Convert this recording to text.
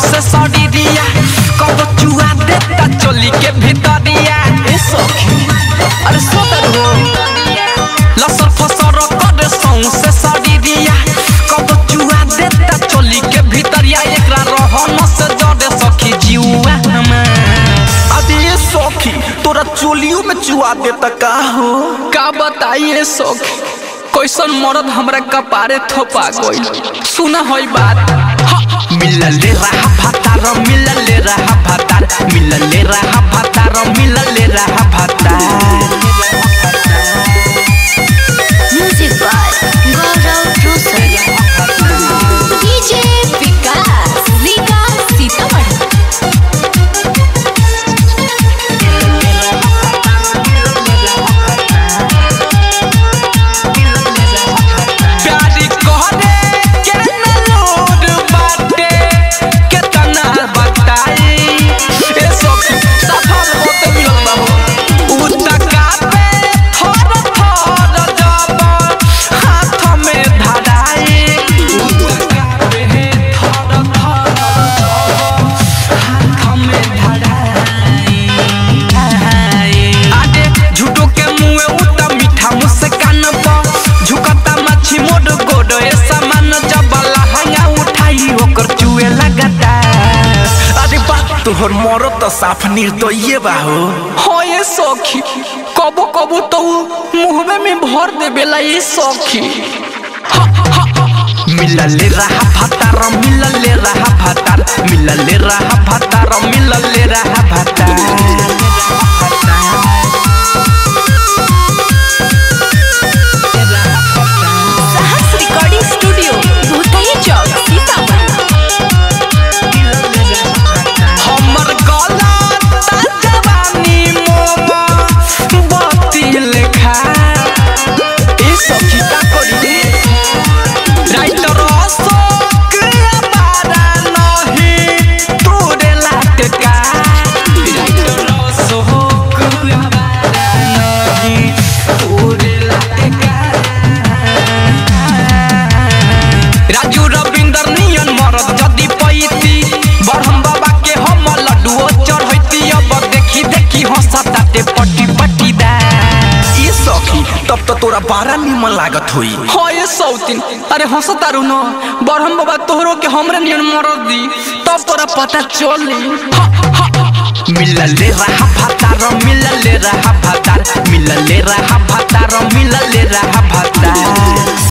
से सड़िया कब चुआ देता चोली के भीतरिया ए सखी अरे सोतर हो लसर फसर कर सौ से सड़िया कब चुआ देता चोली के भीतरिया एकरा रहन से जड़े सखी जीवा अरे ये सौखी तोरा चोलियों में चुआ देता का हो का बताइए सखी कैसन मरद हमरा कपारे थोपा गइल सुना होई बात मिलले रहा भातार मिलले रहा भातार मिलले रहा भातार मिलले रहा भातार Music by Gaurav Rosal. DJ Vikas, Vikas Sitamarhi. प्यारी कहरे के न लोड बाटे केतना बताई ए सखी सफल होते मिलल बा हो उतका पे थर थर जब हाथ में धराई उतका पे थर थर जब हाथ में धराई आगे झूठो के मुंह उता मीठा मुस्कान पर झुकता मच्छी मोड़ गोड़ ए सामान जबला हंगा उठाई ओकर चुए लगता अरे बात तोहर मरो तो साफ निर्दयी बा हो हो ये सखी कबो कबो तो मुंहवे में भर देवेला ये सखी मिलले रहा भातार मिलले रहा भातार मिलले रहा भातार मिलले रहा भातार Sahas Recording Studio, Bhutahi Chowk, Sitamarhi. हमर गला जवानी मोमा बत्ती लेखा ए सखी का करी राइटर अशोक अबारा नहीं तोरे लाटका राइटर अशोक अबारा नहीं तोरे लाटका राजू रविंदर नियन मरद जदी पैती बरहम बाबा के हम लड्डुओ चढ़ैती अब देखी देखी हंसताते पट्टी पट्टी दा ये सौखी तब तो तोरा बारा निमन लागत होई हो ये सौतीन अरे हंसतारू न बरहम बाबा तोहरो के हमरे नियन मरद दी तब तोरा पता चली मिलले रहा भातार मिलले रहा भातार मिलले रहा भातार मिलले रहा भातार